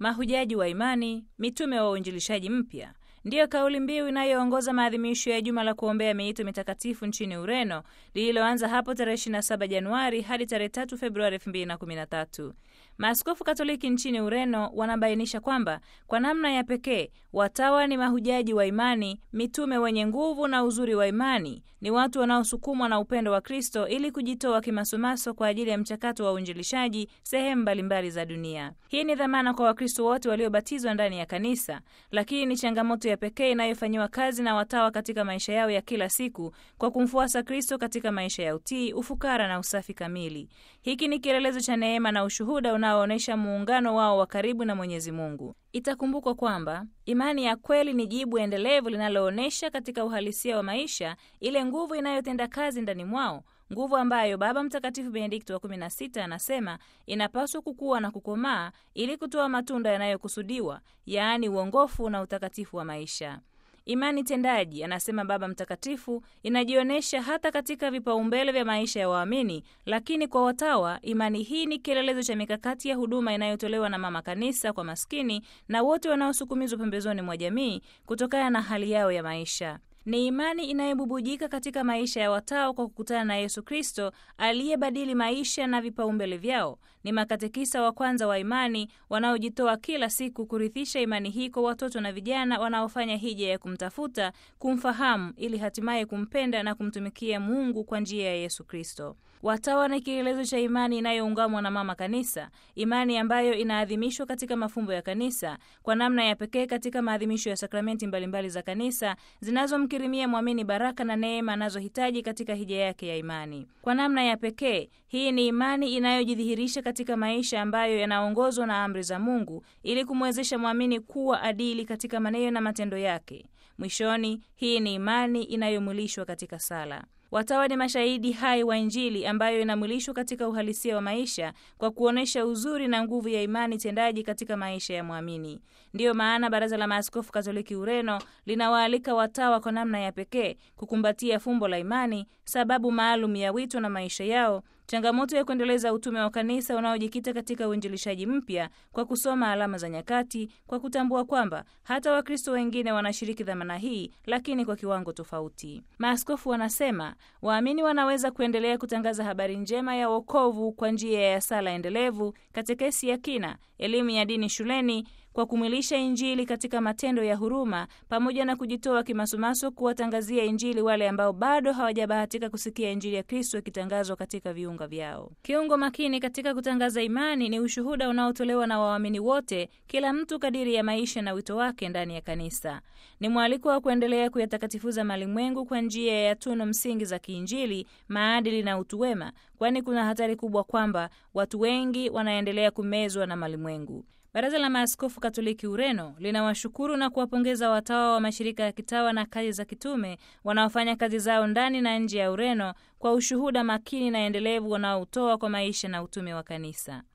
mahujaji wa imani, mitume wa uinjilishaji mpya ndiyo kauli mbiu inayoongoza maadhimisho ya juma la kuombea miito mitakatifu nchini Ureno lililoanza hapo tarehe 27 Januari hadi tarehe 3 Februari 2013. Maaskofu Katoliki nchini Ureno wanabainisha kwamba kwa namna ya pekee watawa ni mahujaji wa imani, mitume wenye nguvu na uzuri wa imani, ni watu wanaosukumwa na upendo wa Kristo ili kujitoa kimasumaso kwa ajili ya mchakato wa uinjilishaji sehemu mbalimbali za dunia. Hii ni dhamana kwa Wakristo wote waliobatizwa ndani ya kanisa, lakini ni changamoto ya pekee inayofanyiwa kazi na watawa katika maisha yao ya kila siku kwa kumfuasa Kristo katika maisha ya utii, ufukara na usafi kamili. Hiki ni kielelezo cha neema na ushuhuda unaoonyesha muungano wao wa karibu na Mwenyezi Mungu. Itakumbukwa kwamba imani ya kweli ni jibu endelevu linaloonyesha katika uhalisia wa maisha ile nguvu inayotenda kazi ndani mwao, nguvu ambayo Baba Mtakatifu Benedikto wa 16 anasema inapaswa kukua na kukomaa ili kutoa matunda yanayokusudiwa, yaani uongofu na utakatifu wa maisha. Imani tendaji, anasema Baba Mtakatifu, inajionyesha hata katika vipaumbele vya maisha ya waamini. Lakini kwa watawa, imani hii ni kielelezo cha mikakati ya huduma inayotolewa na Mama Kanisa kwa maskini na wote wanaosukumizwa pembezoni mwa jamii kutokana na hali yao ya maisha. Ni imani inayobubujika katika maisha ya watawa kwa kukutana na Yesu Kristo aliyebadili maisha na vipaumbele vyao. Ni makatekisa wa kwanza wa imani wanaojitoa kila siku kurithisha imani hii kwa watoto na vijana wanaofanya hija ya kumtafuta, kumfahamu, ili hatimaye kumpenda na kumtumikia Mungu kwa njia ya Yesu Kristo. Watawa ni kielelezo cha imani inayoungamwa na Mama Kanisa, imani ambayo inaadhimishwa katika mafumbo ya Kanisa kwa namna ya pekee katika maadhimisho ya sakramenti mbalimbali za Kanisa zinazomkirimia mwamini baraka na neema anazohitaji katika hija yake ya imani. Kwa namna ya pekee, hii ni imani inayojidhihirisha katika maisha ambayo yanaongozwa na amri za Mungu ili kumwezesha mwamini kuwa adili katika maneno na matendo yake. Mwishoni, hii ni imani inayomwilishwa katika sala. Watawa ni mashahidi hai wa Injili ambayo inamwilishwa katika uhalisia wa maisha kwa kuonyesha uzuri na nguvu ya imani tendaji katika maisha ya mwamini. Ndiyo maana Baraza la Maaskofu Katoliki Ureno linawaalika watawa kwa namna ya pekee kukumbatia fumbo la imani, sababu maalum ya wito na maisha yao, changamoto ya kuendeleza utume wa kanisa unaojikita katika uinjilishaji mpya kwa kusoma alama za nyakati, kwa kutambua kwamba hata Wakristo wengine wanashiriki dhamana hii, lakini kwa kiwango tofauti. Maaskofu wanasema waamini wanaweza kuendelea kutangaza habari njema ya wokovu kwa njia ya sala endelevu, katekesi ya kina, elimu ya dini shuleni kwa kumwilisha Injili katika matendo ya huruma pamoja na kujitoa kimasumaso kuwatangazia Injili wale ambao bado hawajabahatika kusikia Injili ya Kristo ikitangazwa katika viunga vyao. Kiungo makini katika kutangaza imani ni ushuhuda unaotolewa na waamini wote, kila mtu kadiri ya maisha na wito wake ndani ya kanisa. Ni mwaliko wa kuendelea kuyatakatifuza malimwengu kwa njia ya tunu msingi za kiinjili, maadili na utu wema, kwani kuna hatari kubwa kwamba watu wengi wanaendelea kumezwa na malimwengu. Baraza la Maaskofu Katoliki Ureno linawashukuru na kuwapongeza watawa wa mashirika ya kitawa na kazi za kitume wanaofanya kazi zao ndani na nje ya Ureno kwa ushuhuda makini na endelevu wanaoutoa kwa maisha na utume wa kanisa.